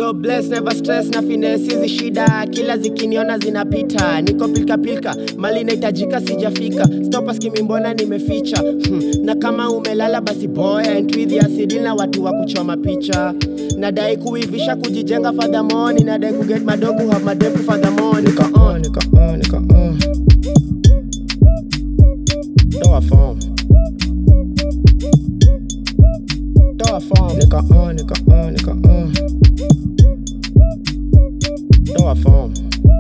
So bless, never stress na finesse hizi shida kila zikiniona zinapita niko pilka pilka mali nahitajika sijafika stopa skimi mbona nimeficha hmm. na kama umelala basi boy and with ya sidil na watu wa kuchoma picha nadai kuivisha kujijenga furthermore nadai kuget madogo have madem furthermore nika on nika on nika on toa form toa form nika on nika on nika on toa form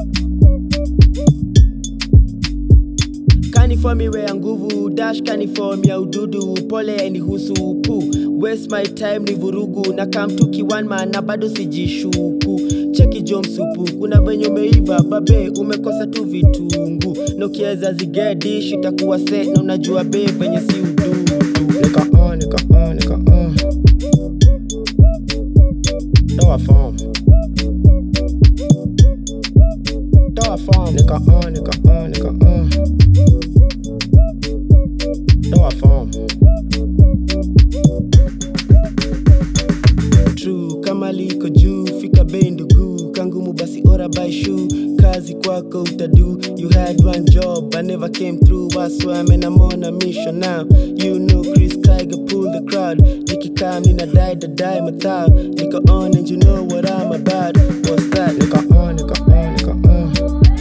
kaniform iwe ya nguvu dash kaniform ya ududu pole yainihusu pu waste my time ni vurugu na kamtuki one man na bado sijishuku cheki jo msupu kuna venye umeiva babe umekosa tu vitungu na ukiweza zigedish itakuwa set na unajua be venye si ududu nika on nika on nika on toa form toa form nika on nika on nika on toa form true kama liko juu fika bei ndugu kangumu basi ora by shoe kazi kwako utadu you had one job i never came through i swear man i'm on a mission now you know chris Tiger pull the crowd nikikam nina die the die mathao niko on and you know what i'm about what's that niko on niko on niko on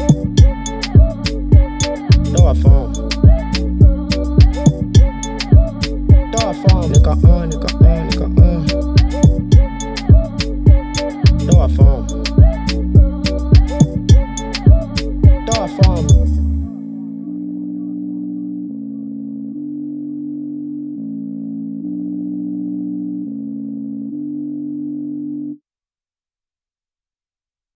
toa form toa form niko on niko